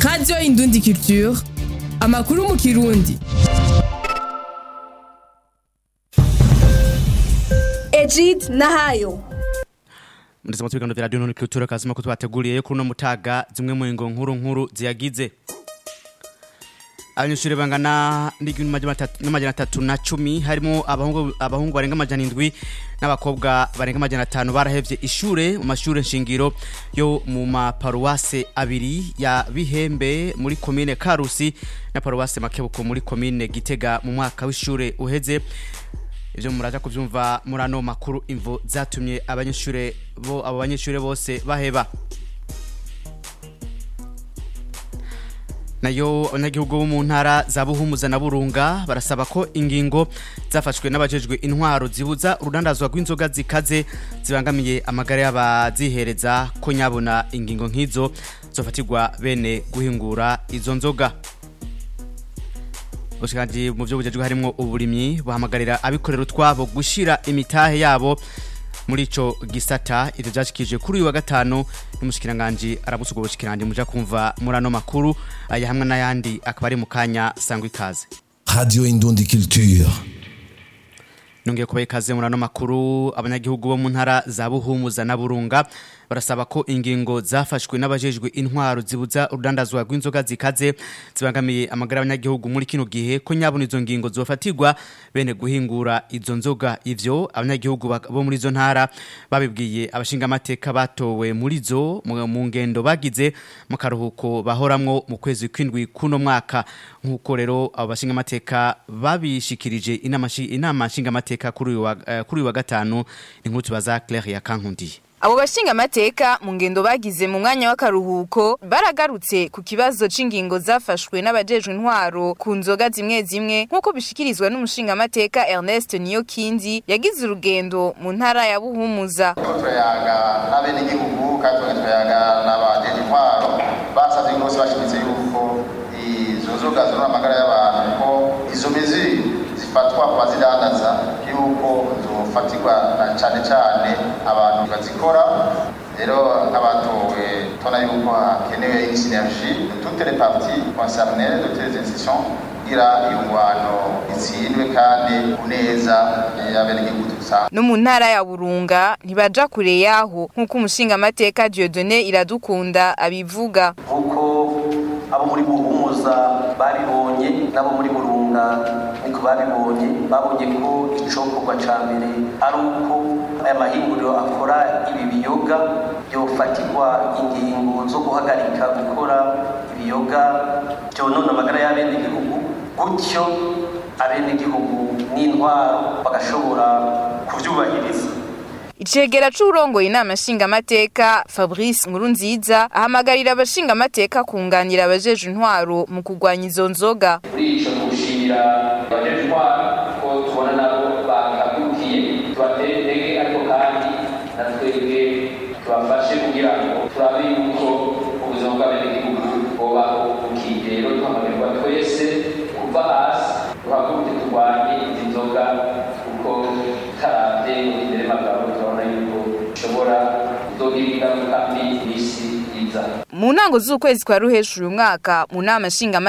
radiyo indundi culture amakuru mu kirundi Egid Nahayo Muriza mu biganiro vya radio none culture kazima ko twateguriye kuri no mutaga zimwe mu ngo nkuru nkuru ziyagize Abanyeshuri bangana n'amajana atatu na cumi harimo abahungu abahungu barenga amajana indwi n'abakobwa barenga amajana atanu barahevye ishure mu mashure nshingiro yo mu maparuwase abiri ya Bihembe muri komine Karusi na paruwase Makebuko muri komine Gitega mu mwaka w'ishure uheze ivyo muraja kuvyumva muri ano makuru imvo zatumye abanyeshure bo abo banyeshure bose baheba nayo abanyagihugu bo mu ntara za Buhumuza na Burunga barasaba ko ingingo zafashwe n'abajejwe intwaro zibuza urudandazwa rw'inzoga zikaze zibangamiye amagara y'abazihereza ko nyabona ingingo nk'izo zofatirwa bene guhingura izo nzoga Ubushikanje mu byo bujejwe harimo uburimyi buhamagarira abikorera utwabo gushira imitahe yabo muri ico gisata ivyo vyashikije kuri uyu wa gatanu n'umushikiranganje arabusugo ubushikiranje muja kumva muri ano makuru aya hamwe n'ayandi akaba ari mu kanya sangwa ikaze Radio Indundi Culture. nongeye kubaha ikaze muri ano makuru abanyagihugu bo mu ntara za Buhumuza na Burunga barasaba ko ingingo zafashwe n'abajejwe intwaro zibuza urudandazwa rw'inzoga zikaze zibangamiye amagara y'abanyagihugu muri kino gihe ko nyabona izo ngingo zofatirwa bene guhingura izo nzoga ivyo abanyagihugu bak- bo muri izo ntara babibwiye abashinga amateka batowe muri zo mu mu ngendo bagize mu karuhuko bahoramwo mu kwezi kw'indwi kuno mwaka nk'uko rero abo bashinga amateka babishikirije inama shi- inama nshinga amateka kuri uyu wa eh, kuri uyu wa gatanu inkuru tubaza Claire ya Kankundiye Abo bashinga amateka mu ngendo bagize mu mwanya w'akaruhuko baragarutse ku kibazo c'ingingo zafashwe n'abajejwe intwaro ku nzoga zimwe zimwe nk'uko bishikirizwa n'umushinga amateka Ernest Niyokindi yagize urugendo mu ntara ya Buhumuza. turiko turayaga n'abenegihugu kandi tuba turayaga n'abajeje intwaro basavye rwose bashimitse yuko izo nzoga zonona amagara y'abantu ko izo mizi zifatwa ku bazidandaza yuko zofatirwa na cane cane abantu bazikora rero nk'abatowe tubona yuko hakenewe une synergie de toutes les parties concernées de toutes les institutions kugira iyo ngwano itsindwe kandi ku neza y'abenegihugu dusanzwe No mu ntara ya Burunga ntibaja kure yaho nk'uko umushinga amateka Dieudonné Iradukunda abivuga. nk'uko abo muri buhumuza babibonye n'abo muri burunga niko babibonye babonye ko icokorwa ca mbere ari uko aya mahinguriro akora ibi biyoga byofatirwa ingingo zo guhagarika gukora ibiyoga byonona amagara y'abenegihugu gutyo abenegihugu n'intwaro bagashobora kuvyubahiriza Icegera c'urongoye inama nshingamateka Fabrice Nkurunziza ahamagarira abashinga amateka kunganira abajeje intwaro mu kurwanya izo nzoga. muri ico gushimira abajeje intwaro ko tubona nabo bakabyukiye tubatere intege ariko kandi na twebwe tubafashe kugira ngo turabe yuko ubuzima bw'abenegihugu bwobaho bukigero duhamagarwa twese kuva hasi duhaguruke turwanye izi nzoga kuko taravye imbere magabo turabona yuko bishobora kuzogira ingaruka mbi mw'isi iza Mu ntango z'ukwezi kwa ruhesha uyu mwaka mu nama nshinga